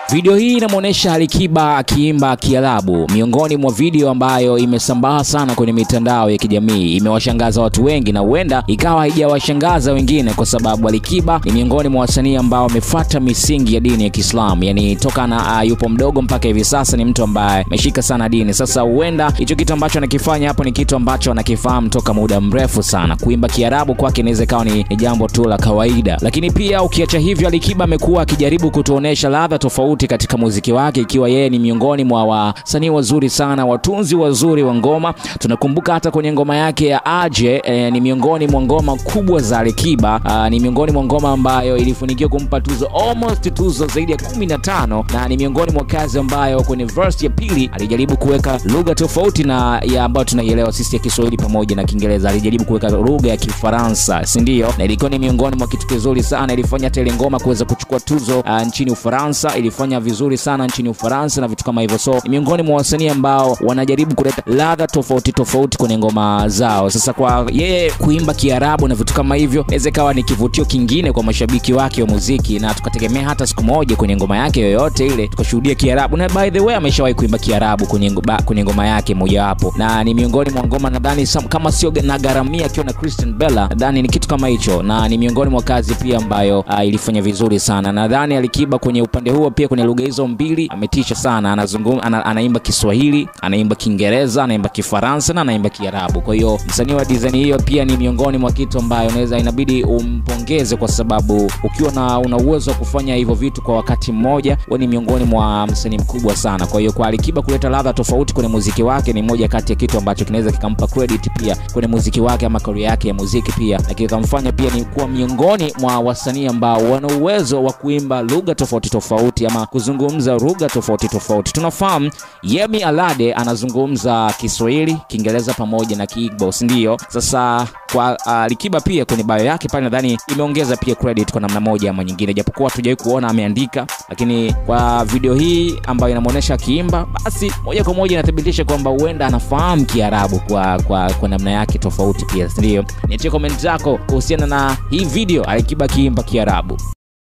Video hii inamwonyesha Alikiba akiimba Kiarabu, miongoni mwa video ambayo imesambaa sana kwenye mitandao ya kijamii. Imewashangaza watu wengi na huenda ikawa haijawashangaza wengine, kwa sababu Alikiba ni miongoni mwa wasanii ambao wamefuata misingi ya dini ya Kiislamu, yani toka na uh, yupo mdogo mpaka hivi sasa ni mtu ambaye ameshika sana dini. Sasa huenda hicho kitu ambacho anakifanya hapo ni kitu ambacho anakifahamu toka muda mrefu sana. Kuimba Kiarabu kwake inaweza ikawa ni, ni jambo tu la kawaida, lakini pia ukiacha hivyo, Alikiba amekuwa akijaribu kutuonesha ladha tofauti katika muziki wake, ikiwa yeye ni miongoni mwa wasanii wazuri sana, watunzi wazuri wa ngoma. Tunakumbuka hata kwenye ngoma yake ya Aje e, ni miongoni mwa ngoma kubwa za Alikiba. Aa, ni miongoni mwa ngoma ambayo ilifanikiwa kumpa tuzo almost tuzo zaidi ya 15 na ni miongoni mwa kazi ambayo kwenye verse ya pili alijaribu kuweka lugha tofauti na ya ambayo tunaielewa sisi ya Kiswahili pamoja na Kiingereza. Alijaribu kuweka lugha ya Kifaransa, si ndio? Na ilikuwa ni miongoni mwa kitu kizuri sana, ilifanya hata ile ngoma kuweza kuchukua tuzo uh, nchini Ufaransa, ilifanya vizuri sana nchini Ufaransa na vitu kama hivyo. So ni miongoni mwa wasanii ambao wanajaribu kuleta ladha tofauti tofauti kwenye ngoma zao. Sasa kwa yeye kuimba Kiarabu na vitu kama hivyo, inaweza ikawa ni kivutio kingine kwa mashabiki wake wa muziki, na tukategemea hata siku moja kwenye ngoma yake yoyote ile tukashuhudia Kiarabu. Na by the way ameshawahi kuimba Kiarabu kwenye ngoma, kwenye ngoma yake mojawapo, na ni miongoni mwa ngoma nadhani kama sio na garamia akiwa na Christian Bella, nadhani ni kitu kama hicho, na ni miongoni mwa kazi pia ambayo uh, ilifanya vizuri sana. Nadhani Alikiba kwenye upande huo pia kwenye lugha hizo mbili ametisha sana, anazungumza ana, anaimba Kiswahili, anaimba Kiingereza, anaimba Kifaransa na anaimba Kiarabu. Kwa hiyo msanii wa design hiyo pia ni miongoni mwa kitu ambayo unaweza inabidi umpongeze, kwa sababu ukiwa na una uwezo wa kufanya hivyo vitu kwa wakati mmoja, wewe ni miongoni mwa msanii mkubwa sana. Kwa hiyo kwa Alikiba kuleta ladha tofauti kwenye muziki wake ni moja kati ya kitu ambacho kinaweza kikampa credit pia kwenye muziki wake ama career yake ya muziki pia, na kikamfanya pia ni kuwa miongoni mwa wasanii ambao wana uwezo wa kuimba lugha tofauti tofauti ama kuzungumza lugha tofauti tofauti. Tunafahamu Yemi Alade anazungumza Kiswahili, Kiingereza pamoja na Kiigbo, si ndio? Sasa kwa Alikiba uh, pia kwenye bio yake pale nadhani imeongeza pia credit kwa namna moja ama nyingine, japokuwa hatujawahi kuona ameandika, lakini kwa video hii ambayo inamuonesha akiimba, basi moja kwa moja inathibitisha kwamba huenda anafahamu Kiarabu kwa, kwa, kwa namna yake tofauti pia, si ndio? Niachie comment zako kuhusiana na hii video Alikiba akiimba Kiarabu.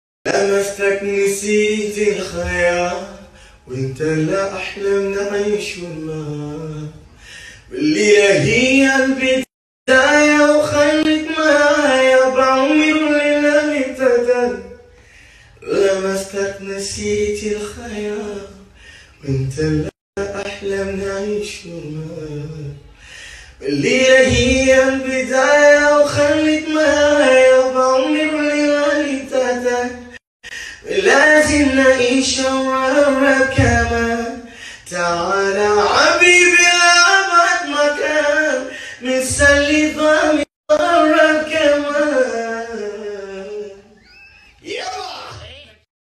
لمستك نسيت الخيال وانت لا احلم نعيش معاه والليلة هي البداية وخليك معايا بعمر الليلة ابتدى لمستك نسيت الخيال وانت لا احلم نعيش معاه والليلة هي البداية وخليك معايا بعمر الليلة ابتدى لازم نعيش مرة كمان تعال